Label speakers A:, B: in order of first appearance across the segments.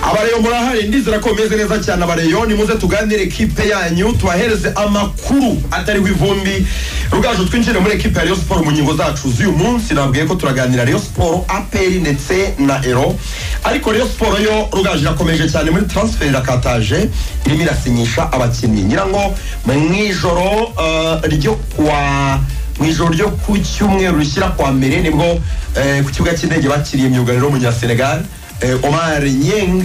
A: abareyo murahari ndizera ko mumeze neza cyane abareyo nimuze tuganire kipe yanyu tubahereze amakuru atari w'ivumbi rugaju twinjire muri ekipe ya Rayon Sport mu ngingo zacu z'uyu munsi nabwiye ko turaganira Rayon Sport APR ndetse na Ero ariko Rayon Sport yo rugaju irakomeje cyane muri transfer irakataje irimo irasinyisha abakinnyi nyirango mu ijoro eh, ryo kuwa mu ijoro ryo ku cyumweru rishyira kwa mbere nibwo eh, ku kibuga cy'indege bakiriye myugariro w'umunyasenegal eh, omar nyeng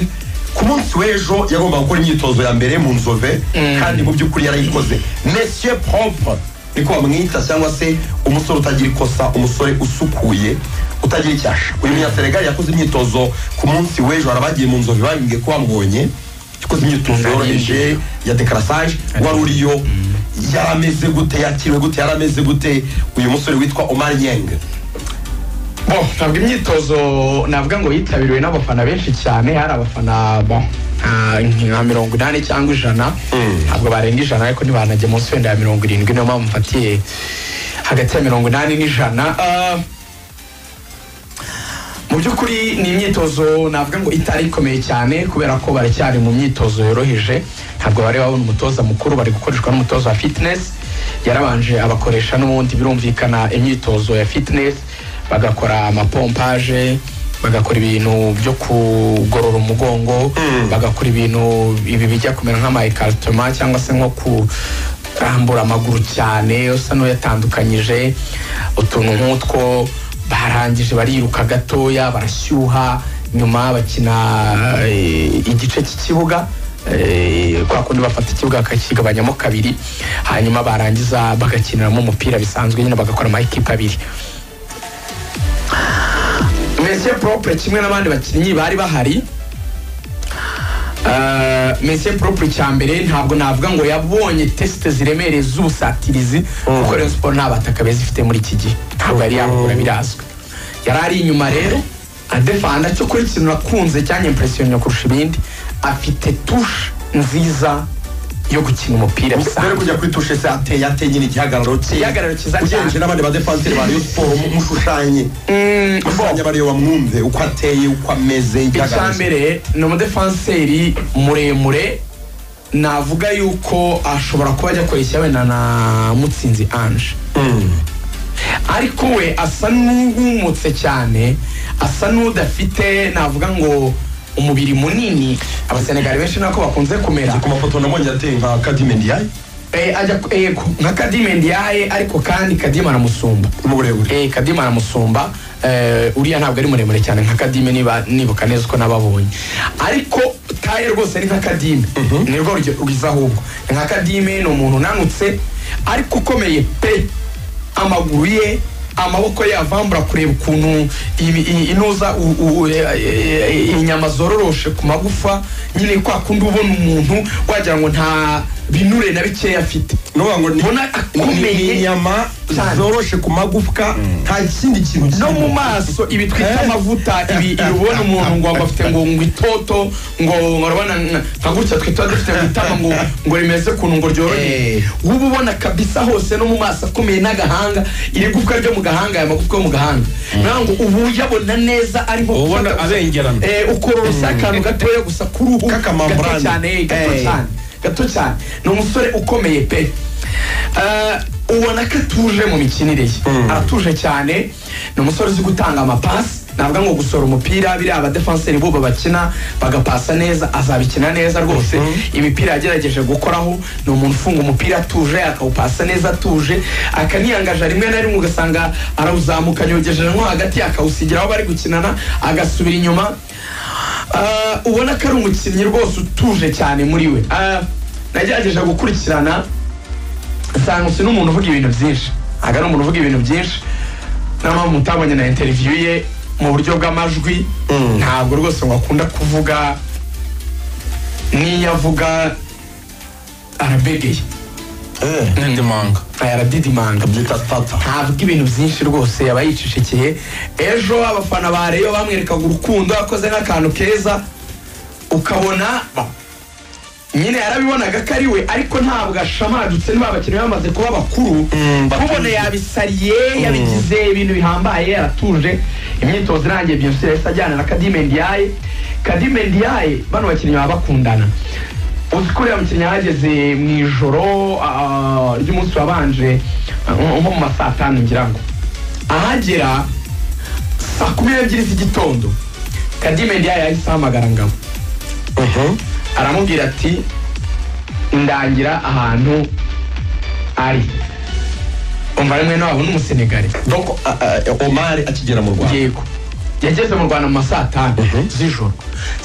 A: ku munsi w'ejo yagombaga gukora imyitozo ya mbere mu nzove kandi mu by'ukuri yarayikoze monsieur propre niko bamwita cyangwa se umusore utagira ikosa umusore usukuye utagira icyasha uyu munyasenegal yakoze imyitozo ku munsi w'ejo arabagiye mu nzove babibwiye ko bamubonye yakoze imyitozo yoroheje ya dekarasage wari uriyo yarameze gute yakiriwe gute yarameze gute uyu musore witwa omar nyenge
B: Bon, ntabwo imyitozo navuga ngo yitabiriwe n'abafana benshi cyane hari abafana bon, nka- nka mirongo inani cyangwa ijana ntabwo barenga ijana ariko ntibanajya munsi wenda ya mirongo irindwi niyo mpamvu mfatiye hagati ya mirongo inani n'ijana Ah, mu by'ukuri ni imyitozo navuga ngo itari ikomeye cyane kubera ko baracyari mu myitozo yoroheje ntabwo bari babona umutoza mukuru bari gukoreshwa n'umutoza wa fitness yarabanje abakoresha n'ubundi birumvikana imyitozo ya fitness bagakora amapompaje bagakora ibintu byo kugorora umugongo bagakora ibintu ibi bijya kumera nk'amayikarutoma cyangwa se nko kurambura amaguru cyane usa n'uyatandukanyije utuntu nk'utwo barangije bariruka gatoya barashyuha nyuma bakina eh, igice cy'ikibuga eh, kwa kundi bafata ikibuga bakakigabanyamo kabiri hanyuma barangiza bagakiniramo umupira bisanzwe nyine bagakora amakipe abiri mesiye propre kimwe n'abandi bakinnyi bari bahari Uh, mesiye propre cya mbere ntabwo navuga ngo yabonye tesite ziremereye z'ubusatirizi kuko Rayon Sport nta bataka beza ifite muri iki gihe ntabwo yari yabura birazwi yari ari inyuma rero adefanda cyo kuri ikintu nakunze cyanyimpresiyonya kurusha ibindi afite tushe nziza yo gukina umupira
A: mbere yo
B: bisanzwe
A: kujya kuri tushe se ateye ateye nyine igihagararo cye
B: Igihagararo cyiza cyane.
A: ugereranyije n'abandi badefanseri ba rayon siporo mushushanye mushushanye abariyo bamwumve uko ateye uko ameze
B: icya
A: igihagararo cye
B: mbere ni umudefanseri muremure navuga yuko ashobora kuba ajya koreshya wenda na mutsinzi anje ariko we asa n'uwumutse cyane asa n'udafite navuga ngo umubiri munini abasenegali benshi nako bakunze kumera
A: ku mafoto nabonye ateye nka kadimendiyayi
B: Eh, ajya yego nka kadime ndiyaye ariko kandi kadime aramusumba
A: mu burebure
B: Eh, kadima aramusumba eh, uriya ntabwo ari muremure cyane nka kadime niba nibuka neza uko nababonye ariko taye rwose ni nka kadime ni rwo rujya- ruza ahubwo Ni nka kadime ni umuntu unanutse ariko ukomeye pe amaguru ye amaboko ye avambura kureba ukuntu ibi- i- inuza u- u- e- e- e- inyama zororoshe ku magufa nyine kwa kundi ubona umuntu wagira ngo nta binure na bikeya afite
A: nuvuga ngo ni-
B: Mbona akomeye
A: ni inyama
B: cyane.
A: zoroshe ku magufwa nta kindi kintu
B: no mu
A: kirimo.
B: maso ibi twita
A: Eh?
B: amavuta ibi ibi ubona umuntu ngo ngo afite ngo ngo itoto ngo ngo urabona nka nka gutya twita dufite mu itama ngo ngo rimeze ukuntu ngo ryoroheye
A: Eh.
B: uba ubona kabisa hose no mu maso akomeye n'agahanga iri gufwa ryo mu gahanga aya magufwa yo mu gahanga nawe ngo ubu uyabona neza arimo
C: Uba ubona abengerana.
B: ukororosa akantu gatoya gusa ku ruhu
A: K'akamambrane.
B: gato cyane gato
A: Eh.
B: cyane gato cyane ni umusore ukomeye pe Eh, ubona ko atuje mu mikinire ye aratuje cyane ni umusore uzi gutanga amapasi navuga ngo gusora umupira biriya abadefanseri bo bakina bagapasa neza azabikina neza rwose imipira yagerageje gukoraho ni umuntu ufunga umupira atuje akawupasa neza atuje akaniyangaja rimwe na rimwe ugasanga arawuzamuka yogejeje nko hagati akawusigira aho bari gukinana agasubira inyuma Ah, ubona ko ari umukinnyi rwose utuje cyane muri we Ah, nagerageje gukurikirana nsanga usi n'umuntu uvuga ibintu byinshi ntabwo ari umuntu uvuga ibintu byinshi niyo mpamvu mutabonye na interiviyu ye mu buryo bw'amajwi ntabwo rwose ngo akunda kuvuga n'iyo avuga arabegeye
A: Eh,
C: n'indimanga
B: aradidimanga
A: byita tata
B: ntabwo ibintu byinshi rwose yaba yicishekeye ejo abafana ba reyo bamwerekaga urukundo yakoze n'akantu keza ukabona ba- nyine yarabibonaga ko ari we ariko ntabwo ashamadutse niba abakinnyi bamaze kuba bakuru
A: Mm, batuze.
B: kubona yabisariye yabigize ibintu bihambaye yaratuje imyitozo irangiye byose yahise ajyana na kadimendiyaye kadime ndiyaye bano bakinnyi baba bakundana uzi ko uriya mukinnyi yahageze mu ijoro ah, ry'umunsi wabanje ah, nko mu ma saa tanu ngira ngo ahagera saa kumi n'ebyiri z'igitondo kadime ndiyaye yahise ahamagara ngabo aramubwira ati ndangira ahantu ari umva ari mwene wabo n'umusenegari
A: donc a- a- omari akigera mu rwanda
B: yego yageze mu rwanda mu ma saa tanu
A: Mhm.
B: z'ijoro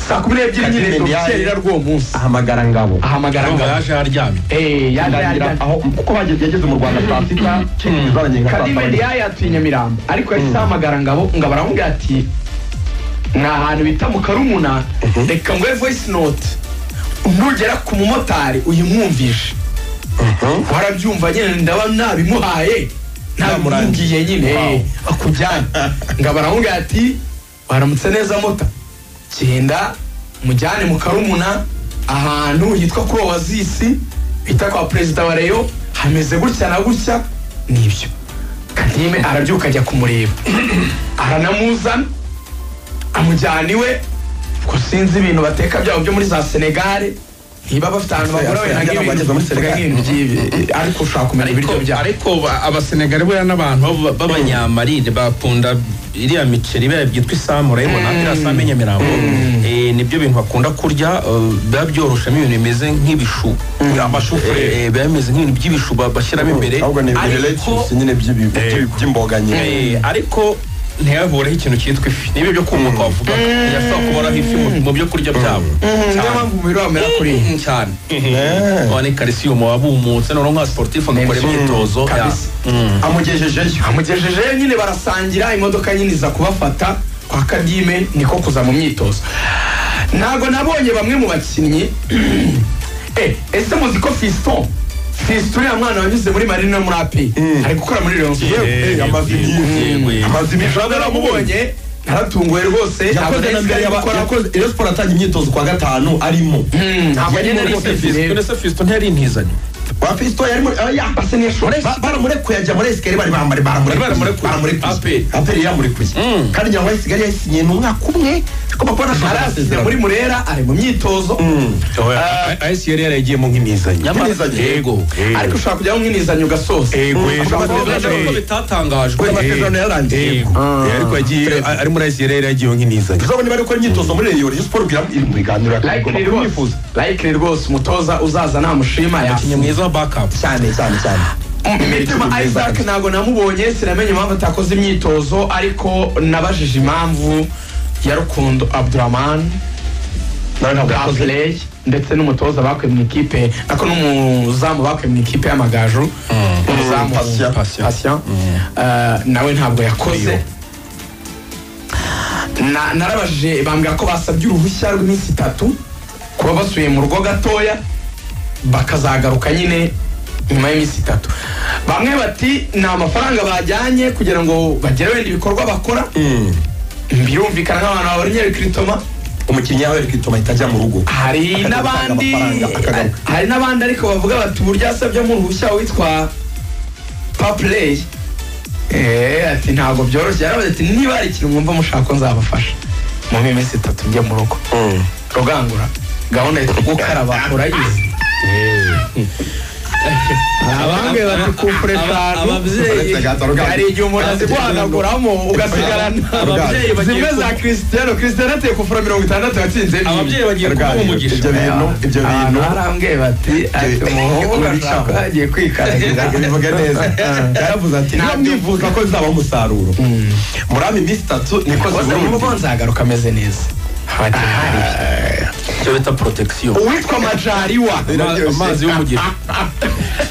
B: saa kumi n'ebyiri
A: Kadime
B: nyine
A: Ndiaye.
B: rukerera rw'uwo munsi
A: ahamagara ngabo
B: ahamagara
C: Urumva
B: ngabo
C: yaje aryamye
B: Eh, yaje
A: ndangira
B: aryamye.
A: aho kuko bageze- yageze mu rwanda saa sita cyemezo zarangije nka saa
B: kadime
A: saba
B: ndiyaye atuye nyamirambo ariko yahise ahamagara ngabo ngabo aramubwira ati ni ahantu bita mu karumuna reka nguhe voice note nugera ku mumotari uyimwumvishe warabyumva nyine ndaba nabimuhaye nabimubwiye nyine eh, akujyane ngabo aramubwira ati waramutse neza mota genda mujyane mu karumuna ahantu hitwa kuri owazisi bita kwa perezida wa reyo hameze gutya na gutya nibyo kadime arabyuka ajya kumureba aranamuzana amujyana iwe ko sinzi ibintu bateka byabo byo muri za senegare niba bafite ahantu bagura wenda nk'ibintu
A: Bageze muri
B: bivuga
A: Senegal.
B: nk'ibintu by'ibi ariko ushobora kumenya
C: ariko
B: ibiryo byabo
C: ariko ba- abasenegari buriya n'abantu b'aba- b'abanyamarire bakunda iriya miceri biriya byitwa isamu urayibona iriya samu y'inyamirambo Eh, nibyo bintu bakunda kurya eh, biba byoroshamo ibintu bimeze nk'ibishu Eh, eh, biba bimeze nk'ibintu by'ibishu ba- bashyiramo imbere
A: ahubwo ni ibintu
C: ariko
A: lettuce nyine by'ibi- by'i- by'imboga nyine
C: Eh, ariko ntihavureho ikintu cyitwa ifi nibyo byo kumuka wavuga birasaba kuboraho ifi mu- mu byo kurya byabo
B: niyo mpamvu umubiri wamera kuri iyi
C: Mm, cyane ni karisiyumu wabumutse noneho nka sportif agakora
B: Menshi.
C: imyitozo ya-
B: Kabisa.
C: Mm.
A: amugejejeyo
B: amugejejeyo nyine barasangira imodoka nyine iza kubafata kwa kadime niko kuza mu myitozo ntago nabonye bamwe mu bakinnyi Eh, ese muzi ko fiston fiston uriya mwana wanyuze muri marine no muri api ari gukora muri leon
A: yewe eh, amaze
C: Yewe.
A: iminsi amaze iminsi
B: naramubonye naratunguwe rwose ntabwo
A: yakoze
B: nari
A: na
B: nzi ko
A: mbere
B: ari gukora
A: yakoze Rayon Sports atanga imyitozo kwa gatanu arimo
B: Mm, ntabwo
A: Yari
B: nyine
A: muri
B: nari
C: Fiston
A: Rayon
B: nzi rero.
C: ese Fiston ntiyari intizanyo
A: wa Fiston yari muri ah, ya
B: Asa n'iyashobora.
A: Ba- baramurekuye ajya muri esikariye bari bambare
C: Baramurekuye. Aperi.
A: aperi yamurekuye
C: Mm.
A: kandi nyangwa isigaye yayisinyiye ni umwaka umwe ariko bakora
B: Ntarazizira muri
A: muri
B: murera ari mu myitozo
D: ayesi yari yarayigiyemo nk'imizanya
C: Nyamara-
A: Intizanyo.
C: Yego.
B: ariko ushobora kujyaho mwinizanyo ugasoza
D: ego
A: Mm.
D: ejo
A: Amasezerano
C: Kubera ko bitatangajwe
A: kubera amasezerano yarangiye
D: ego ariko agiye ari muri ayesi yari yarayigiyeho nk'imizanya
A: tuzabona niba ari gukora imyitozomuririyo muri Rayon Rayon Sports ubwira iri mu biganiro
B: Likely rwose Likely rwose umutoza uzaza namushima
C: umukinnyi
B: yafunze
C: mwiza wa backup
A: cyane cyane cyane
B: imitima isaac ntabwo namubonye sinamenye impamvu atakoze imyitozo ariko nabajije impamvu ya rukundo abdurahman
A: nawe ntabwo yakoze
B: gapley ndetse n'umutoza bakuye mu ikipe ako n'umuzamu bakuye mu ikipe y'amagaju umuzamu
A: Patient.
B: Patient. Eh, nawe ntabwo yakoze Na- narabajije bambwira ko basabye uruhushya rw'iminsi itatu kuba basuye mu rugo gatoya bakazagaruka nyine nyuma y'iminsi itatu bamwe bati nta mafaranga bajyanye kugira ngo bagere wenda ibikorwa bakora birumvikana nk'abantu baboneyewe kiritoma
A: umukinnyi yawe ari kwituma ahita ajya mu rugo
B: hari
A: Akajya
B: n'abandi
A: gutanga amafaranga, akagaruka.
B: hari n'abandi ariko bavuga bati uburyo asabyemo uruhushya witwa papureyi eee ati ntabwo byoroshye yarabaze ati niba hari ikintu mwumva mushaka ko nzabafasha mu minsi itatu njya mu rugo rugangura gahunda yitwa gukaraba urayizi abambwe bati kufure eshanu
C: ababyeyi
B: hari igihe umuntu aziguhanaguramo ugasigarana
C: ababyeyi bagiye
B: zimwe za
C: ku-
B: christiano christiano ateye kufura mirongo itandatu yatsinze ni
C: ababyeyi bagiye kuba
A: Rugangura.
C: umugisha
A: Ibyo bintu ibyo bintu
B: arambwiye bati ati umuhungu ashaka agiye kwikaragira
A: bivuga neza yaravuze ati niba
B: Ntabyo-
A: mwifuza ko bizabaha umusaruro muri aba iminsi itatu niko
B: koze mu rugo
A: zibura
B: nzagaruka ameze neza
C: icyo bita protection
B: uwitwa majariwa
C: Ama- amazi y'umugisha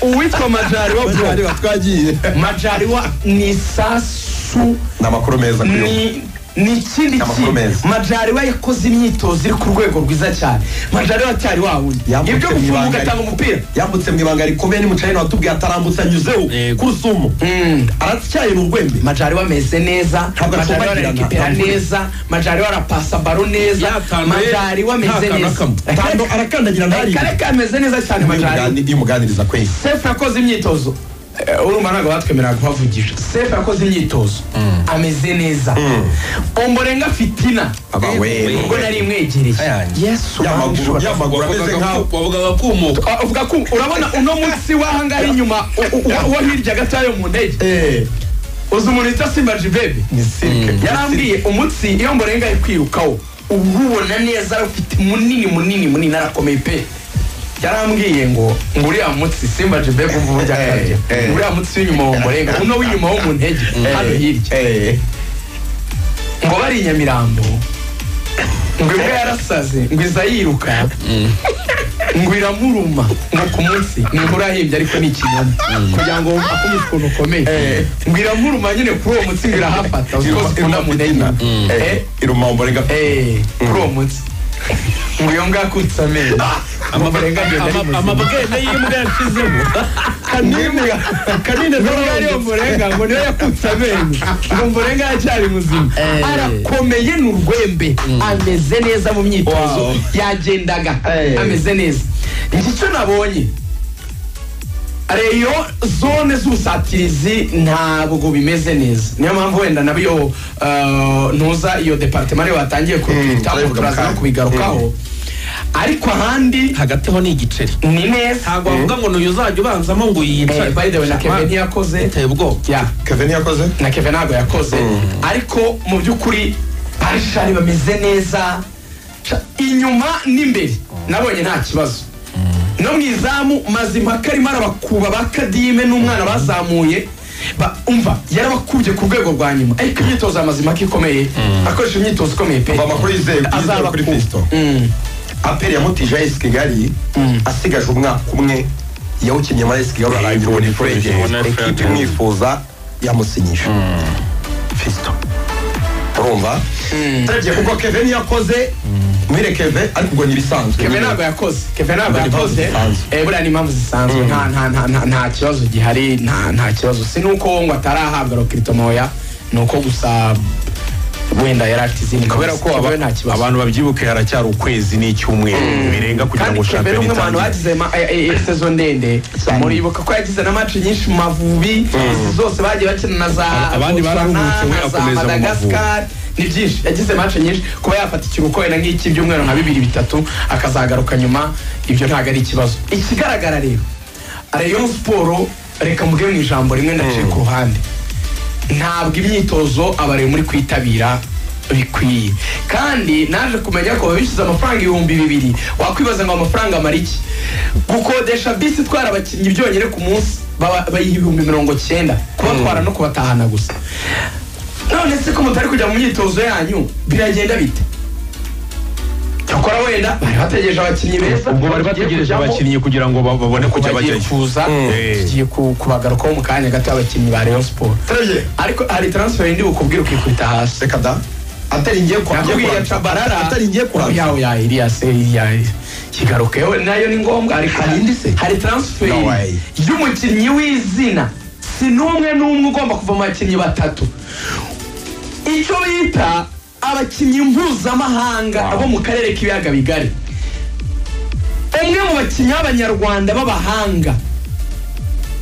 B: uwitwa majariwa bro
A: twagiye
B: majariwa ni sasu
A: ni amakuru meza kuri ubu
B: ni ni ikindi
A: Amakuru meza.
B: kintu majariwa yakoze imyitozo iri ku rwego rwiza cyane majariwa cyari wawundi
A: Yambutse
B: ibyo
A: mu
B: gufunga
A: ibanga.
B: ugatanga umupira
A: yambutse mu ibanga rikomeye ni mucayina watubwiye atarambutse anyuzeho
C: Yego.
A: kurusumo aratyaye ni urwembe
B: majari ameze neza
A: Ntabwo
B: majari
A: acumbagirana.
B: ararikipera neza majari arapasa baro neza
C: Yatanduye,
B: majari ameze
C: nta kantu
B: neza
C: akamwe.
A: tando arakandagira ntari
B: kareka ameze neza cyane majari
A: iyo umuganiriza kwezi
B: sefu yakoze imyitozo Eh, urumva ntabwo batwemerera kuhavugisha sefu yakoze imyitozo ameze neza omborenga fitina
A: Aba we.
B: ubwo nari imwegereye
A: Yamaguru-
B: yesu uramwishoboye.
A: yamaguru ameze nkaho
C: wavuga bakumuka
B: Ah, uvuga ko urabona uno munsi w'ahangaha inyuma u- u- uwo hirya gatoya mu ndege
A: Eh,
B: uzi umuntu witwa simba jibebe yarambwiye umunsi iyo mborenga ari kwirukaho uba ubona neza ufite munini munini munini arakomeye pe yarambwiye ngo ngo uriya munsi simba jibebe ubu burya akarya
A: Eh, eh.
B: uriya munsi w'inyuma wa mborenga uno w'inyuma wo mu ntege hano hirya
A: eh.
B: ngo bari i nyamirambo ngo imbwa yarasaze ngo iza yiruka ngo iramuruma ngo ku munsi ni inkuru yahimbye ariko ni ikinyoma kugira ngo wumve ko ukuntu ukomeye ngo iramuruma nyine kuri uwo munsi ngo irahafata uzi ko zikunda mu ntege Eh,
A: iruma omborenga
B: eh, kuri uwo munsi ngo iyo mbwa yakutse amenyo amabarenga agenda ari muzima
C: amabwene y'imbwa yashizemo
B: kanini kanini ariyo murenga ngo niyo yakutse amenyo ngo murenga aracyari muzima arakomeye ni urwembe ameze neza mu myitozo yagendaga
A: Eh.
B: ameze neza njye icyo nabonye reyo zone z'ubusatirizi ntabwo bimeze neza niyo mpamvu wenda nabiyo eh, ntuza iyo departema ariyo watangiye kurupitamo
A: turabivuga mu
B: turaza no
A: kanya.
B: kubigarukaho ariko ahandi
C: hagati aho ni igiceri
B: ni neza
C: ntabwo wavuga ngo ni uyu uzajya ubanzamo ngo
B: Eh,
C: yicare
B: by the way na Kevin ntiyakoze
C: iteye ubwoba
B: ya
A: kevin yakoze
B: na keve ntabwo yakoze ariko mu by'ukuri barishari bameze neza Ca- inyuma n'imbere nabonye nta kibazo no mu izamu mazimpaka arimo arabakuba ba kadime n'umwana bazamuye Ba- umva yarabakubye ku rwego rwa nyuma ariko imyitozo ya mazimpaka ikomeye akoresha imyitozo ikomeye pe
A: mva makuru yizeye yizeye kuri kristo
B: Mm.
A: aperi yamutije ayesi kigali asigaje umwaka umwe yawukinnye muri ayesi kigali arangira ubona ifuro
C: ubona
A: yegereye
C: ifuro
A: ekipi
C: yegereye.
A: imwifuza yamusinyije fisito urumva turebye kuko kevin yakoze mwire keve ariko ubwo ni ibisanzwe
B: keve ntabwo yakoze keve ntabwo
A: Impamvu
B: yakoze
A: zisanzwe.
B: Eh, buriya ni impamvu zisanzwe nta nta nta nta nta kibazo gihari nta nta kibazo si nuko ngo atarahabwa rokirito moya ni uko gusa wenda yari afite izindi
D: kubera
B: mbogamizi.
D: ko aba-
B: Kevin nta kibazo
D: abantu babyibuka haracyari ukwezi n'icyumweru birenga kugira
B: kandi
D: ngo
B: keve ni
D: shampiyona
B: umwe mu bantu
D: itangire
B: bagize ma- eh, eh, eh, sezo ndende muribuka ko yagize na maci nyinshi mu mavubi izi zose bagiye bakina na za
D: Abandi
B: Botswana,
D: bararuhutse, we
B: na za
D: akomeza mu Mavubi.
B: Madagascar, ni byinshi yagize maci nyinshi kuba yafata ikiruhuko wenda nk'icy'ibyumweru nka bibiri bitatu akazagaruka nyuma ibyo ntabwo ari ikibazo ikigaragara rero Rayon siporo reka mvuge mu ijambo rimwe ndaciye ku ruhande ntabwo imyitozo abari muri kwitabira bikwiye kandi naje kumenya ko babishyuza amafaranga ibihumbi bibiri wakwibaza ngo amafaranga amara iki gukodesha bisi itwara abakinnyi byonyine ku munsi baba- bayiha ibihumbi mirongo cyenda kubatwara no kubatahana gusa none se ko mutari kujya mu myitozo yanyu biragenda bite cyakora wenda bari bategereje abakinnyi beza
D: ubwo bari bategereje
B: Kujyamo
D: abakinnyi kugira ngo ba- babone kujya
B: bagiye
D: bajyayo
B: kuza
D: Eh.
B: tugiye ku- kubagarukaho mu kanya gato abakinnyi ba rayon siporo
A: turebye
B: ariko hari transfer indi bukubwira ukikubita hasi
A: reka da atari ngiye kwa
B: nakubwiye cabarara
A: atari ngiye kurambya
B: yawe ya iriya se iriya kigaruke Yewe nayo ni ngombwa ariko
A: Hari indi se?
B: hari transfer
A: No way.
B: y'umukinnyi w'izina si n'umwe n'umwe ugomba kuva mu bakinnyi batatu icyo bita abakinnyi mpuzamahanga bo mu karere k'ibiyaga bigari umwe mu bakinnyi b'abanyarwanda b'abahanga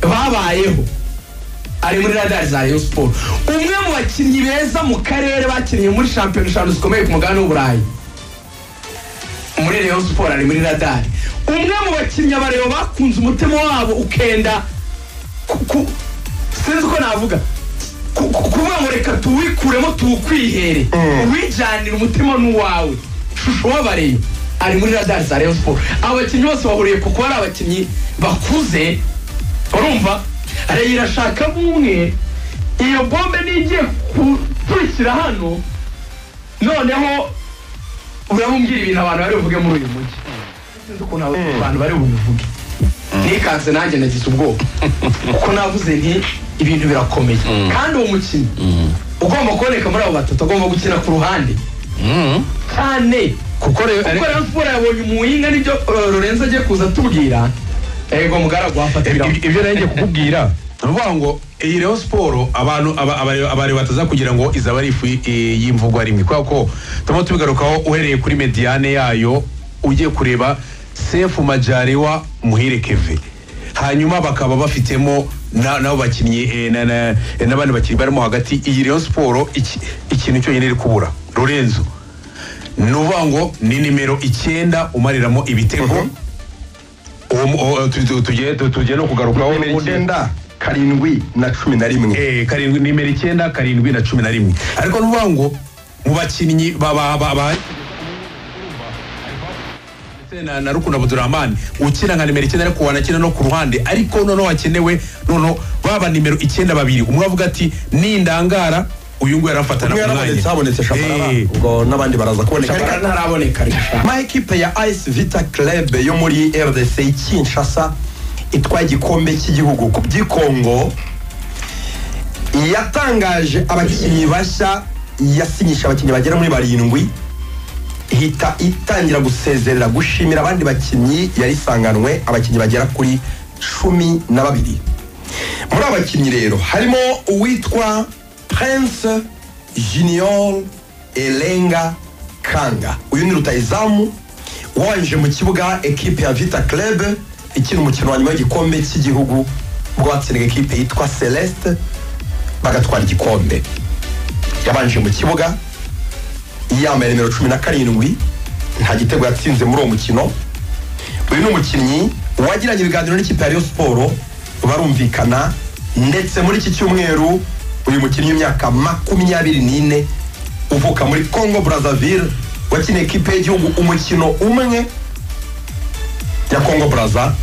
B: babayeho ari muri radari za Rayon Sport umwe mu bakinnyi beza mu karere bakiniye muri shampiyona eshanu zikomeye ku mugabane w'uburayi muri Rayon Sport ari muri radari umwe mu bakinnyi abareba bakunze umutima wabo ukenda ku- ku- sinzi uko navuga ku- ku- kuvuga ngo reka tuwikuremo tuwukwihere uwijyanire umutima n'uwawe shusho w'abareyo ari muri radari za Rayon Sport abo bakinnyi bose bahuriye ku kuba ari abakinnyi bakuze urumva reyo irashaka umwe iyo bombe nigiye gukurikira hano noneho urabubwira ibintu abantu bari buvuge muri uyu mujyi sinzi ukuntu abo abantu bari bubivuge nikanze nanjye nagize ubwoba kuko navuze nti ibintu birakomeye kandi uwo mukinnyi ugomba kuboneka muri abo batatu agomba gukina ku ruhande cyane
D: kuko rero
B: kuko rero siporo yabonye umuhinga nibyo uh, Lorenzo agiye kuza atubwira ego mugaragu wafatiraho
D: Ibyo- ibyo nanjye kukubwira ni ukuvuga ngo iyi rero siporo abantu aba- abare- abareba bataza kugira ngo izaba ari ifu y- y'imvugo rimwe kubera ko turimo tubigarukaho uhereye kuri mediyane yayo ugiye kureba sefu majariwa muhire keve hanyuma bakaba bafitemo na- n'abo bakinnyi eh, na- na- eh, n'abandi bakinnyi barimo hagati iyi Rayon Sport iki- ikintu cyonyine iri kubura Lorenzo ni uvuga ngo ni nimero icyenda umariramo ibitego uwo mu- uwo- tu- tu- tugiye tu- tugiye no kugarukaho
A: nimero
D: ubundi-
A: icyenda karindwi na cumi na rimwe
D: Eh, karindwi nimero icyenda karindwi na cumi na rimwe ariko ni ukuvuga ngo mu bakinnyi ba- ba- ba- ba- ndetse na, na rukundo abdurahmani ukina nka nimero icyenda ariko wanakina no ku ruhande ariko noneho hakenewe noneho baba nimero icyenda babiri umwe avuga ati nindangara uyu nguyu arafata
A: umwe yarabonetse habonetse shabarara ubwo n'abandi baraza kuboneka
B: shabara
A: Ariko
B: ntaraboneka rishaka
A: ama ekipe ya AS Vita Club yo muri RDC Kinshasa itwaye igikombe cy'igihugu ku by'ikongo yatangaje abakinnyi bashya yasinyisha abakinnyi bagera muri barindwi ihita itangira gusezerera gushimira abandi bakinnyi yari isanganwe abakinnyi bagera kuri cumi na babiri muri aba bakinnyi rero harimo uwitwa prince junior elenga kanga uyu ni rutayizamu wanje mu kibuga ekipe ya vita club ikina umukino wa nyuma w'igikombe cy'igihugu ubwo batsindaga ekipe yitwa celeste bagatwara igikombe yabanje mu kibuga yambaye nimero cumi na karindwi nta gitego yatsinze muri uwo mukino uyu ni umukinnyi wagiranye ibiganiro n'ikipe ya Rayon Sport barumvikana ndetse muri iki cyumweru uyu mukinnyi w'imyaka makumyabiri n'ine uvuka muri Congo Brazzaville wakiniye ekipe y'igihugu umukino umwe ya Congo Brazza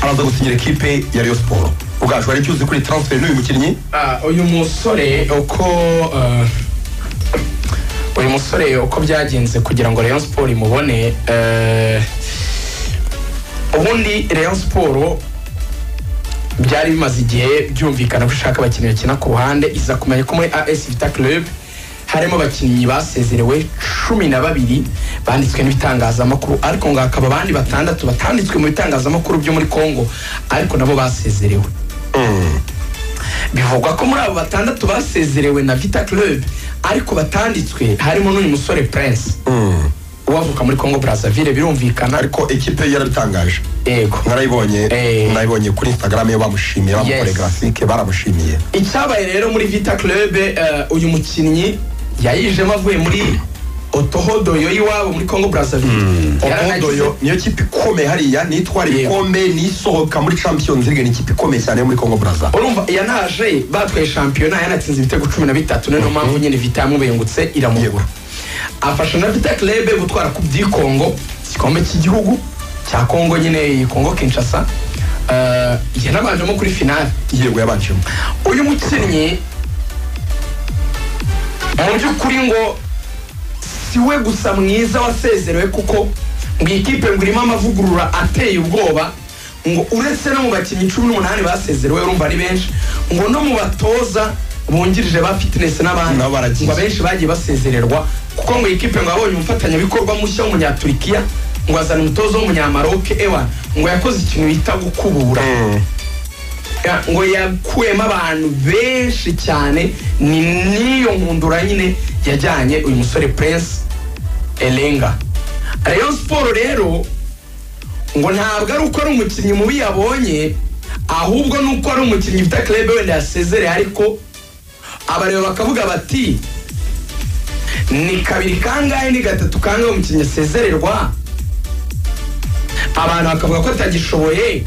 A: araza gusinyira ekipe ya Rayon Sport ubwacu hari icyo uzi kuri transfer n'uyu mukinnyi
B: Ah, uyu musore uko eh, uyu musore uko byagenze kugira ngo Rayon Sport imubone eh, ubundi Rayon Sport byari bimaze igihe byumvikana ko ishaka abakinnyi bakina ku ruhande iza kumenya ko muri AS Vita Club harimo abakinnyi basezerewe cumi na babiri banditswe n'ibitangazamakuru ariko ngo hakaba abandi batandatu batanditswe mu bitangazamakuru byo muri Congo ariko nabo basezerewe bivugwa ko muri abo batandatu basezerewe na vita club ariko batanditswe harimo n'uyu musore prince uwavuka muri congo brazzaville birumvikana
A: ariko ekipe yarabitangaje
B: yego
A: narayibonye
B: Eh.
A: narayibonye kuri Instagram yo bamushimiye bamukoreye
B: Yes.
A: graphique baramushimiye
B: icyabaye rero muri vita club eh, uyu mukinnyi yayijemo avuye muri otohodoyo y'iwabo muri congo brazzaville Yaranagize-
A: odoyo niyo kipe ikomeye hariya nitwara
B: Yego.
A: ibikombe nisohoka muri champions league ni ikipe ikomeye cyane yo muri congo braza
B: urumva yanaje batwaye shampiyona yanatsinze ibitego cumi na bitatu niyo mpamvu nyine vita yamubengutse iramugura afasha na vita club gutwara ku byikongo igikombe cy'igihugu cya kongo nyine iyi kongo kinshasa Eh, yanabanjemo kuri finale
A: yego yabanjemo
B: uyu mukinnyi mu by'ukuri ngo si we gusa mwiza wasezerewe kuko ngo iyi kipe ngo irimo amavugurura ateye ubwoba ngo uretse no mu bakinnyi cumi n'umunani basezerewe urumva ari benshi ngo no mu batoza bungirije ba fitness n'abandi
A: Nabo baragiye.
B: ngo abenshi bagiye basezererwa kuko ngo iyi kipe ngo yabonye umufatanyabikorwa mushya w'umunyaturikiya ngo azana umutoza w'umunyamaroke ewa ngo yakoze ikintu bita gukubura Ya- ngo yakuyemo abantu benshi cyane ni n'iyo nkundura nyine yajyanye uyu musore prince elenga rayon siporo rero ngo ntabwo ari uko ari umukinnyi mubi yabonye ahubwo ni uko ari umukinnyi ufite club wenda yasezereye ariko abareba bakavuga bati ni kabiri kangahe ni gatatu kangahe umukinnyi asezererwa abantu bakavuga ko atagishoboye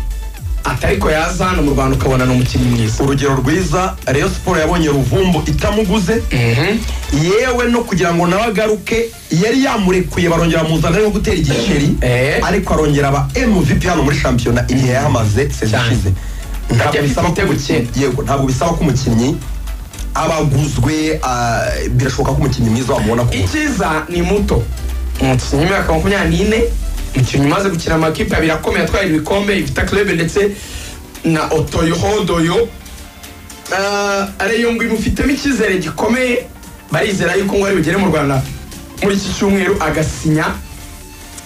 B: atariko yaza hano mu rwanda ukabona ni umukinnyi mwiza
A: urugero rwiza rayon sport yabonye ruvumbu itamuguze yewe no kugira ngo nawe agaruke yari yamurekuye barongera muzana yo gutera igiceri
B: Eh.
A: ariko arongera aba mvp hano muri shampiyona igihe yahamaze sezi
B: Cyane.
A: ishize ntabwo
B: Ajya
A: bisaba ko
B: ibitego
A: umukinnyi yego ntabwo bisaba ko umukinnyi abaguzwe birashoboka ko umukinnyi mwiza wamubona ku
B: icyiza ni muto umukinnyi w'imyaka makumyabiri n'ine umukinnyi umaze gukina amakipe abiri akomeye atwaye ibikombe ifite club ndetse na otoyohodoyo ariyo ngo imufitemo icyizere gikomeye barizera yuko ngo ari bugere mu rwanda muri iki cyumweru agasinya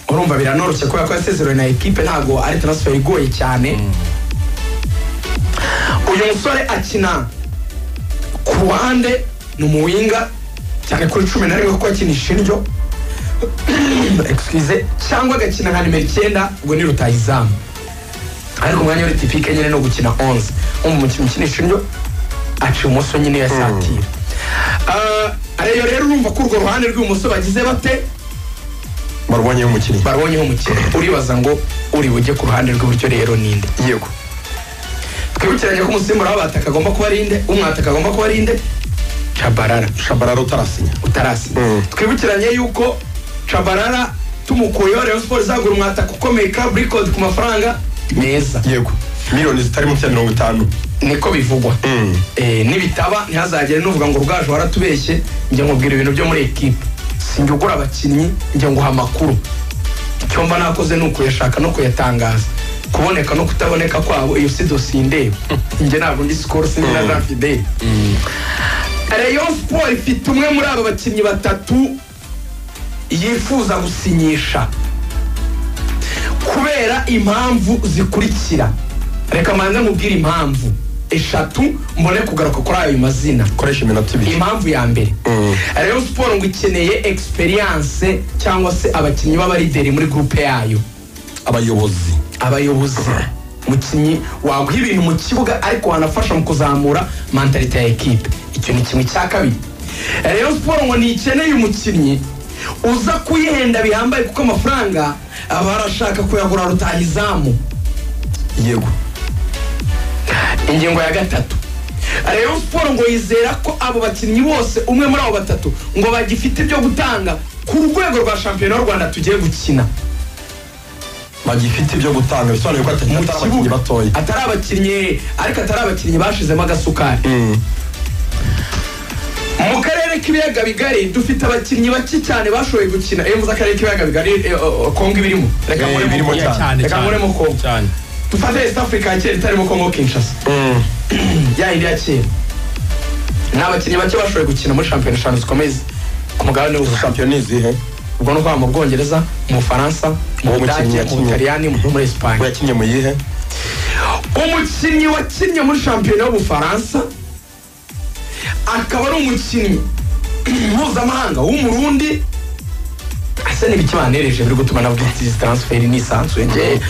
B: urumva biranoroshye kubera ko yasezerewe na ekipe ntabwo ari transfer igoye cyane uyu musore akina ku ruhande ni umuwinga cyane kuri cumi na rimwe kuko akinisha indyo excuse cyangwa agakina nka nimero icyenda ubwo ni rutayizamu ariko umwanya wari tipike nyine no gukina onze umukinnyi ukinisha indyo aciye umunsi nyine yasatira reyo rero urumva ko urwo ruhande rw'ibumoso bagize bate
A: barwanyeho umukinnyi
B: barabonyeho umukino uribaza ngo uri bujye ku ruhande rw'iburyo rero ninde
A: yego
B: twibukiranye ko umusimbura w'abataka agomba kuba ari inde umwataka agomba kuba ari inde cabarara
A: shabarara utarasinya
B: utarasi
A: Mm.
B: twibukiranye yuko cabarara tumukuyeho rayon siporo izagura umwataka ukomeye ka burikodi ku mafaranga meza
A: yego miliyoni zitari munsi ya mirongo itanu
B: niko bivugwa
A: Mm.
B: Eh, nibitaba ntihazagire nuvuga ngo rugaju waratubeshye njya nkubwira ibintu byo muri ekipe sinjya ugura abakinnyi njya nguha amakuru icyo mba nakoze ni ukuyashaka no kuyatangaza kuboneka no kutaboneka kwabo iyo si dosiye indeba njye ntabwo ndi sikoro sindi na jean fidele rayon sport ifite umwe muri aba bakinnyi batatu yifuza gusinyisha kubera impamvu zikurikira reka manze nkubwire impamvu eshatu mbone kugaruka kuri ayo mazina
A: koresha iminota ibiri
B: impamvu ya mbere
A: Mm.
B: rayon siporo ngo ikeneye experience cyangwa se abakinnyi b'abarideri muri gurupe yayo
A: abayobozi
B: abayobozi mukinnyi waguha ibintu mu kibuga ariko wanafasha mu kuzamura mantalite ya ekipe icyo ni kimwe cya kabiri rayon siporo ngo ntikeneye umukinnyi uza kuyihenda bihambaye kuko amafaranga aba arashaka kuyagura rutahizamu
A: yego
B: ingingo ya gatatu rayon siporo ngo yizera ko abo bakinnyi bose umwe muri abo batatu ngo bagifite ibyo gutanga ku rwego rwa shampiyona y'u rwanda tugiye gukina
A: bagifite ibyo gutanga bisobanuye ko atari
B: mu
A: atari abakinnyi
B: kibuga
A: batoya
B: atari abakinnyi ariko atari abakinnyi bashizemo agasukari
A: Mm.
B: mu karere k'ibiyaga bigari dufite abakinnyi bake cyane bashoboye gukina iyo mvuze akarere k'ibiyaga bigari eh, oh, oh, kongo ibirimo reka
A: Eh,
B: nkoremo
A: birimo
B: kongo.
A: cyane,
B: reka nkoremo kongo
C: cyane
B: dufate east africa ya kera itarimo kongo kinshasa
A: Mm.
B: ya yindi ya kera ni abakinnyi bake bashoboye gukina muri shampiyona eshanu zikomeye ku mugabane w'ubuzima
A: shampiyona ni izihe
B: ubwo ni ukuvuga mu bwongereza mu bufaransa mu
A: Uwo mukinnyi
B: budage mu
A: yakinnye.
B: butaliyani no muri esipanye
A: yakinnye mu yihe
B: umukinnyi wakinnye muri shampiyona y'ubufaransa akaba ari umukinnyi mpuzamahanga w'umurundi asa n'ibikibanereje biri gutuma nabwo izi transfer nisanzuye ngewe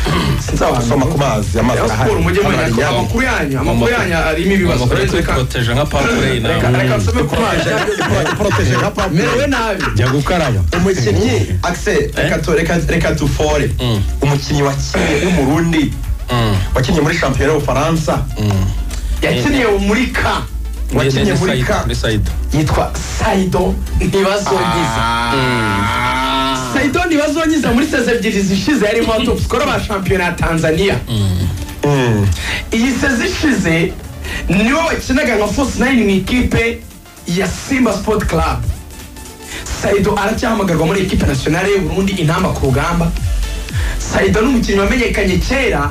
A: usoma ku mazi amazi arahari
B: siporo mujye
A: Amazi
B: mureka
A: arahari.
B: amakuru yanyu amakuru yanyu arimo ibibazo
C: amakuru yo
B: reka reka
C: kwikoteje nka papure na
B: reka reka nsome ku mazi
A: Protege nka papa.
B: merewe nabi
C: jya gukaraba
A: umukinnyi akise reka tu- reka- reka dufore
C: Mm.
A: umukinnyi wakinnye w'umurundi
C: Mm.
A: wakinnye muri shampiyona y'ubufaransa
B: yakiniye muri ka
A: wakinnye
C: Ni-
A: muri
C: ni
A: ka
C: Said- ni Said.
B: yitwa saido ntibazongiza saido ntibazongiza muri seze ebyiri zishize yarimo top score ba shampiyona ya tanzania
A: Mm.
B: iyi seze ishize niwe wakinaga nka force nine mu ikipe ya simba sport club saido aracyahamagarwa muri ekipe nationale y'u burundi intamba ku rugamba saido ni umukinnyi wamenyekanye kera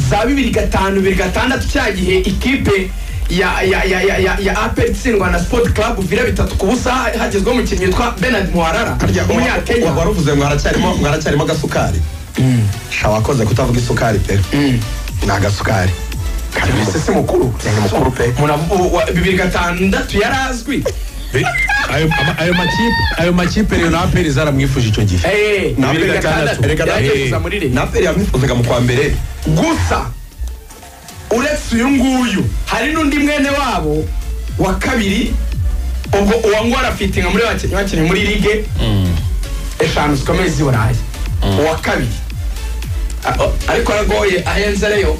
B: za bibiri gatanu bibiri gatandatu cya gihe ikipe ya ya ya ya ya, ya apel itsindwa na sport club vira bitatu ku busa ha- hagezweho umukinnyi witwa benard muharara
A: harya
B: umunyakenya
A: wa- wari uvuze ngo haracyarimo ngo haracyarimo agasukari sha wakoze kutavuga isukari pe ni agasukari karimo
B: ese si mukuru
A: ni mukuru pe
B: Umuntu avu- wa- bibiri gatandatu yari azwi
D: ayo ama- ayo makipe ayo makipe rero na aperi zaramwifuje icyo gihe
B: Eh,
A: Na
B: bibiri
A: mbere
B: gatandatu
A: gatandatu. Erega na-
B: yari
D: eh.
B: kuza muri Rayon.
A: naperi yamwifuzaga mu kwa mbere
B: gusa uretse uyu nguyu hari n'undi mwene wabo wa kabiri ubwo uwa ngo arafitinga muri bakinnyi bakinnyi muri lige eshanu zikomeye z'i burayi uwa kabiri A- o- ariko aragoye ahenze reyo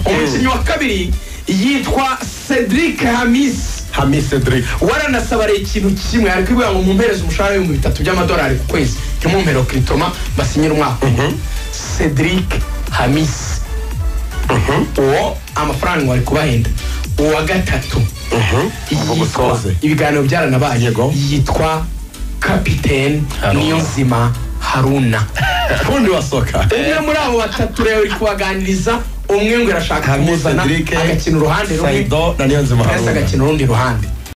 B: umukinnyi wa kabiri yitwa cedric hamis
A: hamis cedric
B: waranasabariye ikintu kimwe ari kwibwira ngo mumpereze umushahara w'ibihumbi bitatu by'amadolari ku kwezi ntimumpero kiritoma basinyira umwaka cedric hamis uwo amafaranga wari kubahenda uwa gatatu
A: Ubwo
B: yitwa
A: gusoze.
B: ibiganiro byaranabaye
A: Yego.
B: yitwa kapiteni
C: Haruna.
B: niyo nzima haruna
A: ubundi wasoka
B: umwe muri abo batatu rero uri kubaganiriza umwe ngo arashaka
A: Hamis
B: kumuzana
A: Cedric,
B: agakina uruhande rumwe
A: saido na niyo nzima
B: pesa
A: haruna
B: agakina urundi ruhande